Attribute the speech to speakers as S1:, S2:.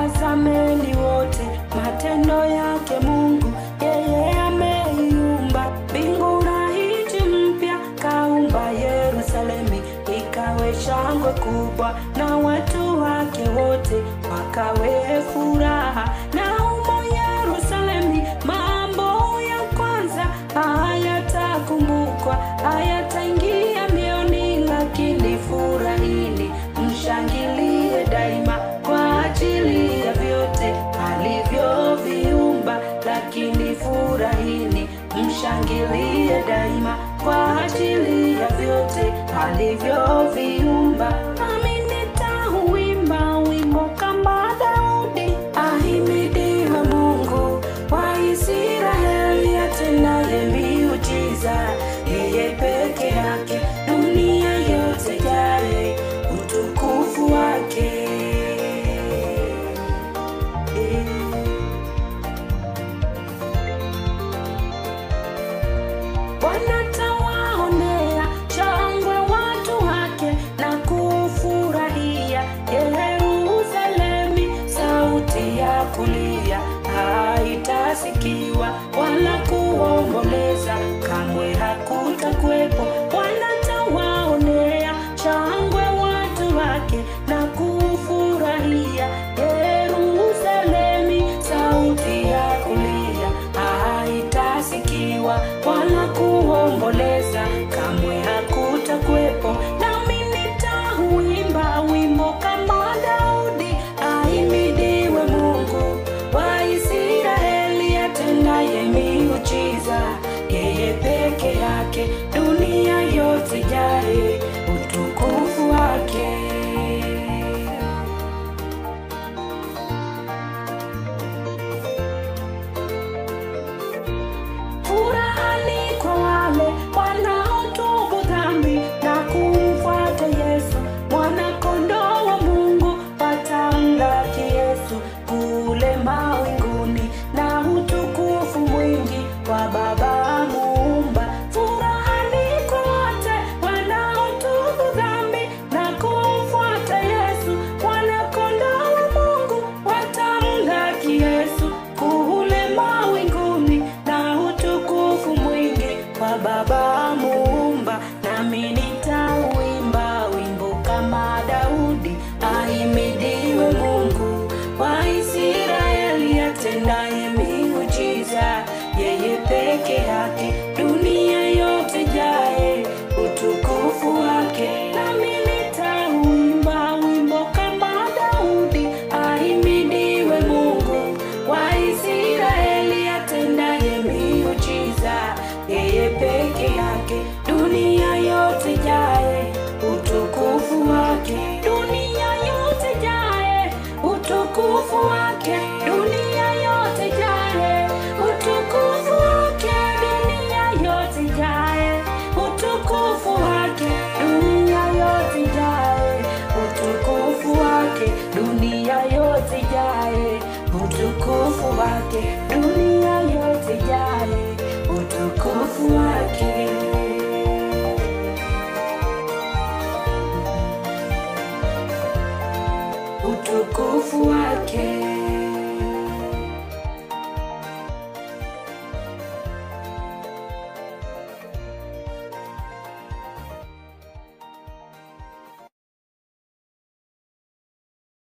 S1: Tazameni wote matendo yake Mungu, yeye ameiumba mbingu na nchi mpya, kaumba Yerusalemi ikawe shangwe kubwa, na watu wake wote wakawe furaha. Na humo Yerusalemi mambo ya kwanza hayatakumbukwa, hayataingia mioyoni, lakini furahini, mshangilie daima kwa ajili ya vyote alivyoviumba, lakini furahini, mshangilie daima kwa ajili ya vyote alivyoviumba. Nami nitauimba wimbo kama Daudi, ahimidiwe Mungu wa Israeli, atendaye miujiza, yeye peke yake, dunia yote jae utukufu wake. Bwana tawaonea shangwe watu wake na kufurahia Yerusalemi, sauti ya kulia haitasikiwa wala kuomboleza, kamwe hakutakuwepo. Bwana tawaonea shangwe watu wake na kufurahia Yerusalemi, sauti ya kulia haitasikiwa wala kuomboleza, kamwe hakutakuwepo. Nami nitauimba wimbo kama Daudi, ahimidiwe Mungu wa Israeli, atendaye miujiza, yeye peke yake, dunia yote jae utukufu wake. Furahani kwa wale wanaotubu dhambi na kumfuata Yesu, mwana-kondoo wa Mungu. Watamlaki Yesu kule mawinguni na utukufu mwingi wa Baba Muumba. Furahani kwa wote wanaotubu dhambi na kumfuata Yesu, mwana-kondoo wa Mungu. Watamlaki Yesu kule mawinguni na utukufu mwingi wa Baba Muumba. Nami nitauimba wimbo kama Daudi, ahimidiwe Mungu wa Israeli, atendaye miujiza, yeye peke yake, dunia yote jae utukufu wake. Nami nitauimba wimbo kama Daudi, ahimidiwe Mungu wa Israeli, atendaye miujiza, yeye peke yake, dunia yote jae utukufu wake, dunia yote jae utukufu wake, dunia yote jae utukufu wake, dunia yote jae utukufu wake, dunia yote jae utukufu wake, dunia yote jae utukufu wake, dunia yote jae utukufu wake. Utukufu wake.